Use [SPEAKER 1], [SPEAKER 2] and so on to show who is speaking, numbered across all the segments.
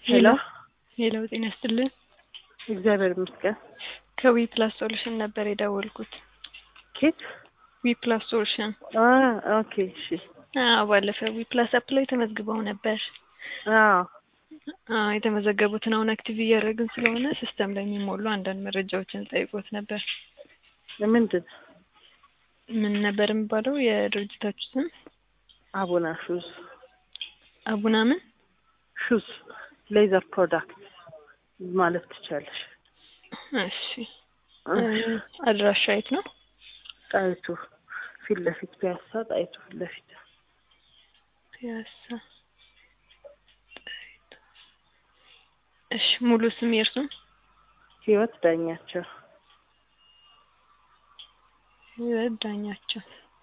[SPEAKER 1] ሄሎ
[SPEAKER 2] ሄሎ ጤና ይስጥልን።
[SPEAKER 1] እግዚአብሔር ይመስገን።
[SPEAKER 2] ከዊ ፕላስ ሶሉሽን ነበር የደወልኩት።
[SPEAKER 1] ኬት
[SPEAKER 2] ዊ ፕላስ ሶሉሽን።
[SPEAKER 1] ኦኬ እሺ።
[SPEAKER 2] አዎ ባለፈው ዊ ፕላስ አፕ ላይ ተመዝግበው ነበር።
[SPEAKER 1] አዎ
[SPEAKER 2] አዎ የተመዘገቡትን አሁን አክቲቭ እያደረግን ስለሆነ ሲስተም ላይ የሚሞሉ አንዳንድ መረጃዎችን ጠይቆት ነበር።
[SPEAKER 1] ምንድን
[SPEAKER 2] ምን ነበር የሚባለው የድርጅታችሁ ስም?
[SPEAKER 1] አቡና ሹዝ
[SPEAKER 2] አቡና ምን?
[SPEAKER 1] ሹዝ ሌዘር ፕሮዳክት ማለት ትቻለሽ።
[SPEAKER 2] እሺ አድራሻ የት ነው?
[SPEAKER 1] ጣይቱ ፊት ለፊት ፒያሳ ጣይቱ ፊት ለፊት
[SPEAKER 2] ፒያሳ ጣይቱ። እሺ ሙሉ ስም የእርሱም?
[SPEAKER 1] ህይወት ዳኛቸው
[SPEAKER 2] ህይወት ዳኛቸው።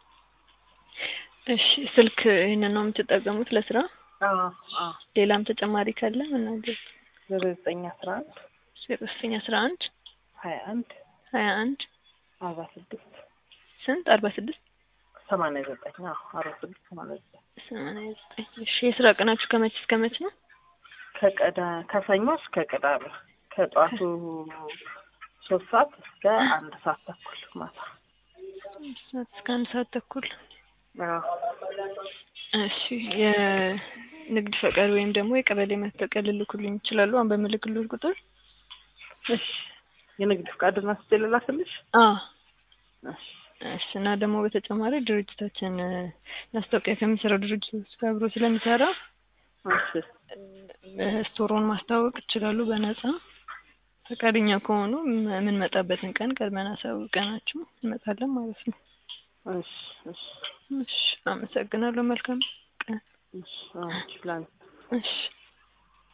[SPEAKER 2] እሺ ስልክ ይህንን ነው የምትጠቀሙት ለስራ?
[SPEAKER 1] አዎ አዎ
[SPEAKER 2] ሌላም ተጨማሪ ካለ መናገር።
[SPEAKER 1] ዜሮ ዘጠኝ አስራ አንድ
[SPEAKER 2] ዜሮ ዘጠኝ አስራ አንድ
[SPEAKER 1] ሀያ አንድ
[SPEAKER 2] ሀያ አንድ
[SPEAKER 1] አርባ ስድስት
[SPEAKER 2] ስንት አርባ ስድስት
[SPEAKER 1] ሰማንያ ዘጠኝ አዎ አርባ ስድስት ሰማንያ ዘጠኝ
[SPEAKER 2] ሰማንያ ዘጠኝ እሺ የስራ ቀናችሁ ከመቼ እስከ መቼ ነው?
[SPEAKER 1] ከቀዳ ከሰኞ እስከ ቅዳሜ ከጧቱ ሶስት ሰዓት እስከ አንድ ሰዓት ተኩል ማታ።
[SPEAKER 2] ሰዓት እስከ አንድ ሰዓት ተኩል
[SPEAKER 1] አዎ
[SPEAKER 2] እሺ የንግድ ፈቃድ ወይም ደግሞ የቀበሌ መታወቂያ ልልኩልኝ ይችላሉ? አሁን በምልክልዎት ቁጥር
[SPEAKER 1] እሺ የንግድ ፍቃድና ስቴ ልላክልሽ?
[SPEAKER 2] አዎ
[SPEAKER 1] እሺ
[SPEAKER 2] እሺ እና ደግሞ በተጨማሪ ድርጅታችን ማስታወቂያ ከሚሰራው ድርጅቶች ጋር አብሮ ስለሚሰራ
[SPEAKER 1] እሺ
[SPEAKER 2] ስቶሮን ማስተዋወቅ ይችላሉ በነጻ ፈቃደኛ ከሆኑ የምንመጣበትን ቀን ቀድመን አሳውቀናችሁ እንመጣለን ማለት ነው።
[SPEAKER 1] እሺ እሺ
[SPEAKER 2] እሺ አመሰግናለሁ። መልካም ቀን።
[SPEAKER 1] እሺ አዎ ፕላን
[SPEAKER 2] እሺ